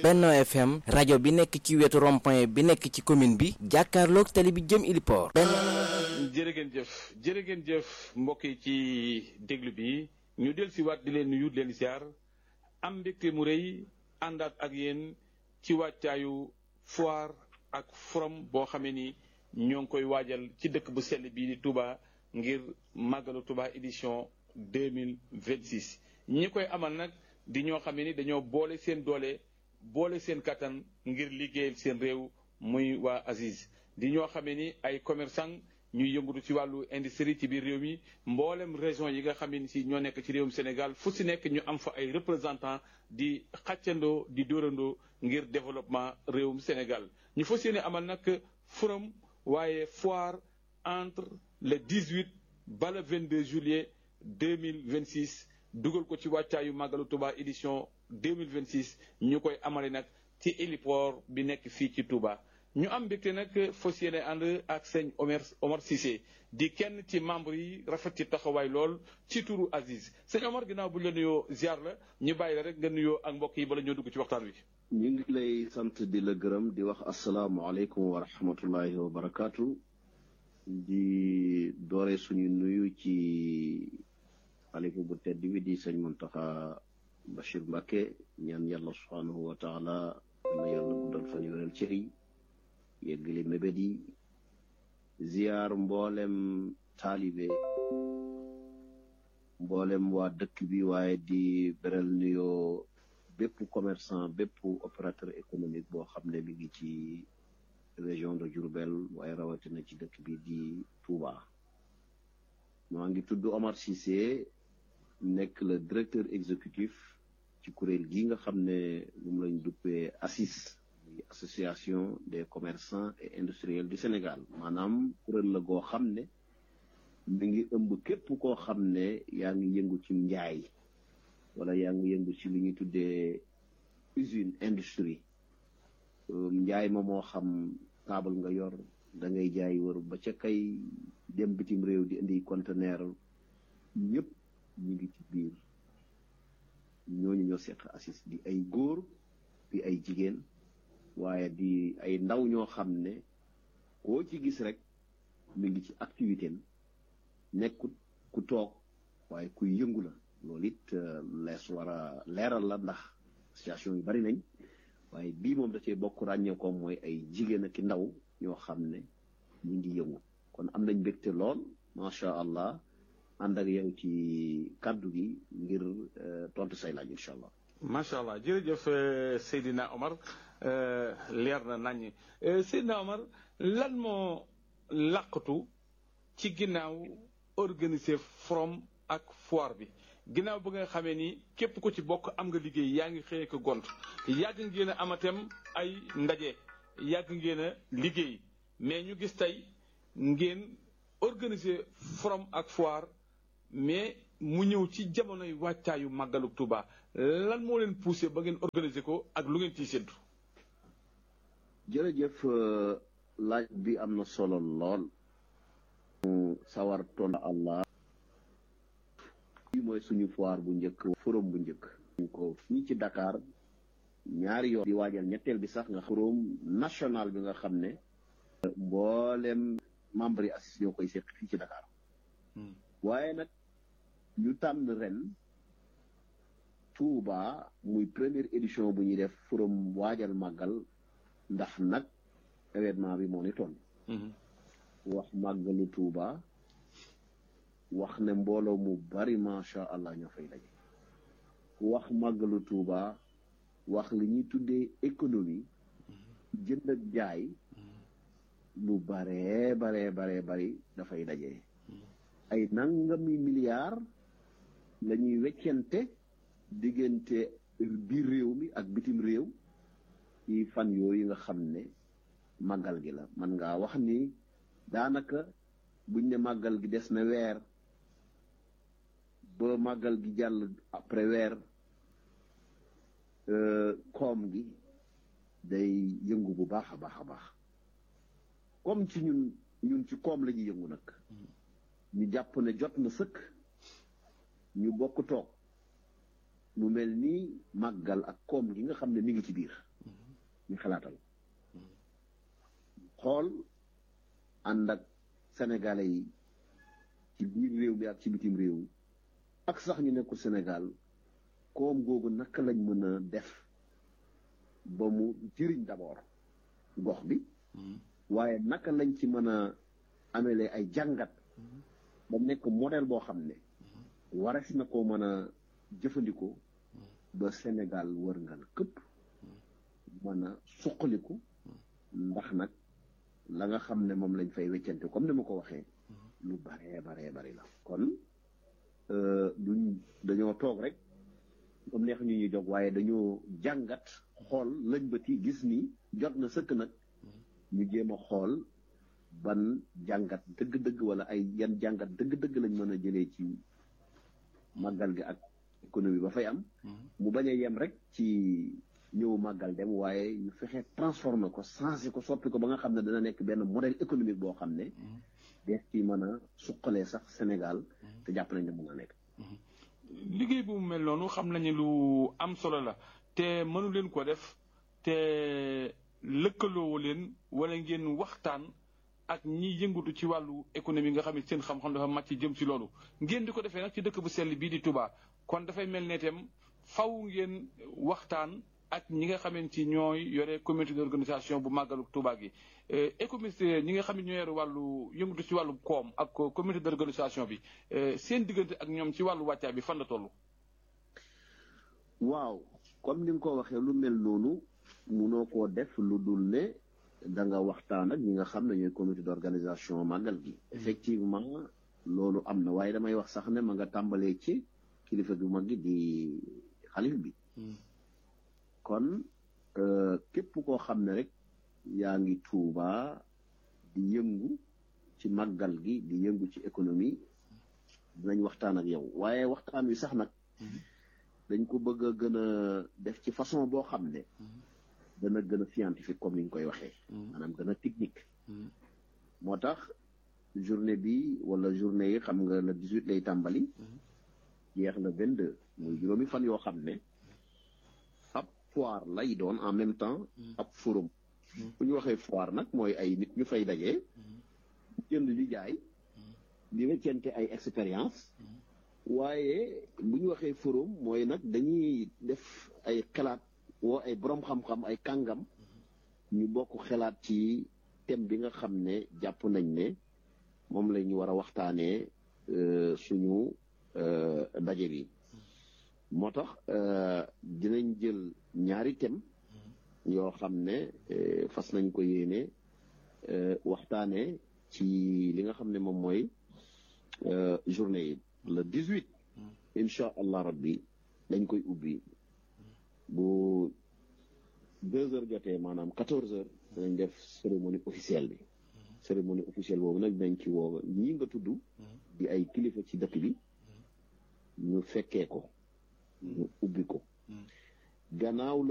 Benno FM rajo bi nekk ci wetu rond-point bi nekk ci commune bi jàkkaarloog tali bi jëm Iliport. jërë ngeen jëf jërë ngeen jëf mbokk yi ci déglu bi ñu del si waat di leen nuyu di leen ziar am mbégte mu rëy àndaat ak yéen ci wàccaayu foire ak forum boo xamee ni ñoo ngi koy waajal ci dëkk bu sell bii di Touba ngir màggalu Touba édition 2026 ñi koy amal nag di ñoo xam ne ni dañoo boole seen doole boole seen kattan ngir liggéeyal seen réew muy waa Aziz di ñoo xam ne ni ay commerçant ñuy yëngatu ci wàllu industrie ci biir réew mi mboolem région yi nga xam ne si ñoo nekk ci réewum Sénégal fu si nekk ñu am fa ay représentant di xàccandoo di dóorandoo ngir développement réewum Sénégal ñu fas yéene amal nag forum waaye foire entre le 18 ba le 22 juillet 2026 dugal ko ci wàccaayu màggalu Touba édition 2026 ñu koy amale nag ci héliport bi nekk fii ci Touba ñu am mbégte nag fas yéene ànd ak sëñ Omar Omar Cissé di kenn ci membre yi rafet ci taxawaay lool ci turu Aziz sëñ Omar ginnaaw bu ñu la nuyoo ziar la ñu bàyyi la rek nga nuyoo ak mbokk yi bala ñoo dugg ci waxtaan wi. ñu ngi lay sant di la gërëm di wax asalaamualeykum wa rahmatullahi wa barakaatu. di doore suñu nuyu ci xalifa bu tedd bi di sëñ Muntaxa Bachir Mbacke ñaan yàlla subhanahu wa taala na yàlla guddal fan yu wéral cër yi yeggali mébét yi ziyaar mboolem taalibe mboolem waa dëkk bi waaye di beral nuyoo bépp commerçant bépp opérateur économique boo xam ne mi ngi ci région de Diourbel waaye rawatina ci dëkk bi di Touba maa ngi tudd Omar Cissé nekk le directeur exécutif ci kuréel gi nga xam ne moom lañ duppee ACIS muy association des commerçants et industriels du Sénégal maanaam kuréel la goo xam ne mi ngi ëmb képp koo xam ne yaa ngi yëngu ci njaay wala yaa ngi yëngu ci li ñuy tuddee usine industrie njaay ma moo xam taabal nga yor da ngay jaay wër ba ca kay dem bitim réew di indi conteneur ñëpp ñu ngi ci biir ñooñu ñoo seq ACIS di ay góor di ay jigéen waaye di ay ndaw ñoo xam ne koo ci gis rek mi ngi ci activité am nekkut ku toog waaye kuy yëngu la loolu it lees war a leeral la ndax situation yu bari nañ waaye bii moom da cee bokk ràññee ko mooy ay jigéen ak ndaw ñoo xam ne ñu ngi yëngu kon am nañ mbégte lool macha allah ànd ak yow ci kàddu gi ngir tontu say laaj incha allah. macha allah jërëjëf Seydina Omar leer na naññ Seydina Omar lan moo làqatu ci ginnaaw organiser forum ak foire bi. ginnaaw ba nga xamee ni képp ku ci bokk am nga liggéey yaa ngi xëyee ko gont yàgg ngeen a amatem ay ndaje yàgg ngeen a liggéey mais ñu gis tey ngeen organiser forum ak foire mais mu ñëw ci jamonoy wàccaayu màggalu Touba lan moo leen poussé ba ngeen organiser ko ak lu ngeen ciy séddu. jërëjëf laaj bi am na solo lool. sawar ton Allah. lii mooy suñu foire bu njëkk forum bu njëkk ñu ko fii ci Dakar ñaari yoon di waajal ñetteel bi sax nga forum national bi nga xam ne mboolem membre yi ACIS ñoo koy seq fii ci Dakar waaye nag ñu tànn ren Touba muy première édition bu ñuy def forum waajal màggal ndax nag événement bi moo ni toll wax màggalu Touba wax ne mbooloo mu bari macha allah ñoo fay daje wax màggalu Tuuba wax li ñuy tuddee économie jënd ak jaay lu baree baree baree bari dafay daje ay nangami milliards la ñuy weccente diggante biir réew mi ak bitim réew ci fan yooyu nga xam ne màggal gi la man ngaa wax ni daanaka buñ ne màggal gi des na weer ba màggal gi jàll après weer koom gi day yëngu bu baax a baax a baax comme ci ñun ñun ci koom la ñuy yëngu nag ñu jàpp ne jot na sëkk ñu bokk toog mu mel ni màggal ak koom gi nga xam ne mi ngi ci biir ñu xalaatal xool ànd ak sénégalais yi ci biir réew mi ak ci bitim réew ak sax ñu nekkul Sénégal koom googu naka lañ mën a def ba mu jëriñ d'abord gox bi waaye naka lañ ci mën a amelee ay jàngat ba nekk modèle boo xam ne warees na ko mën a jëfandikoo ba Sénégal wërngal këpp mën a suqaliku ndax nag la nga xam ne moom lañ fay weccante comme ni ma ko waxee lu baree baree bari la kon duñ dañoo toog rek comme neex ñu ñuy jog waaye dañoo jàngat xool lañ bëti gis ni jot na sëkk nag ñu jéem a xool ban jàngat dëgg-dëgg wala ay yan jàngat dëgg-dëgg lañ mën a jëlee ci màggal gi ak économie ba fay am mu bañ a yem rek ci ñëw màggal dem waaye ñu fexe transformer ko changer ko soppi ko ba nga xam ne dana nekk benn modèle économique boo xam ne dees ci mën a suqalee sax Sénégal te jàpp nañ ne mën a nekk liggéey bu mu mel noonu xam nañu lu am solo la te mënu leen ko def te lëkkaloowu leen wala ngeen waxtaan ak ñi yëngatu ci wàllu économie nga xam ne seen xam-xam dafa màcc jëm ci loolu ngeen di ko defee nag ci dëkk bu sell bii di Touba kon dafay mel ne itam faw ngeen waxtaan ak ñi nga xamante ni ñooy yore comité d'organisation bu màggalu Touba gi économiste ñi nga xam ne ñoo yore wàllu yëngatu ci wàllu koom ak comité d'organisation bi seen diggante ak ñoom ci wàllu wàccaay bi fan la toll. waaw comme ni nga ko waxee lu mel noonu munoo koo def lu dul ne da nga waxtaan ak ñi nga xam ne ñooy comité d'organisation màggal gi. effectivement loolu am na waaye damay wax sax ne ma nga tàmbalee ci kilifa gu mag gi di xalif bi. kon képp koo xam ne rek yaa ngi Tuuba di yëngu ci màggal gi di yëngu ci économie dinañ waxtaan ak yow waaye waxtaan wi sax nag dañ ko bëgg a gën a def ci façon boo xam ne dana gën a scientifique comme ni ñu koy waxee maanaam gën a technique moo tax journée bi wala journée yi xam nga le 18 lay tàmbali jeex na 22 muy juróomi fan yoo xam ne foire lay doon en même temps ab forum bu ñu waxee foire nag mooy ay nit ñu fay dajee jënd di jaay di weccente ay expérience waaye bu ñu waxee forum mooy nag dañuy def ay xalaat woo ay borom xam-xam ay kàngam ñu bokk xalaat ci thème bi nga xam ne jàpp nañ ne moom la ñu war a waxtaanee suñu daje bi moo tax dinañ jël ñaari thème yoo xam ne fas nañ ko yéene waxtaanee ci li nga xam ne moom mooy journée yi le 18 incha allah rabbi dañ koy ubbi bu deux heures jotee maanaam quatorze heures dinañ def cérémonie officielle bi cérémonie officielle boobu nag dinañ ci woo ñi nga tudd di ay kilifa ci dëkk bi ñu fekkee ko ñu ubbi ko gannaaw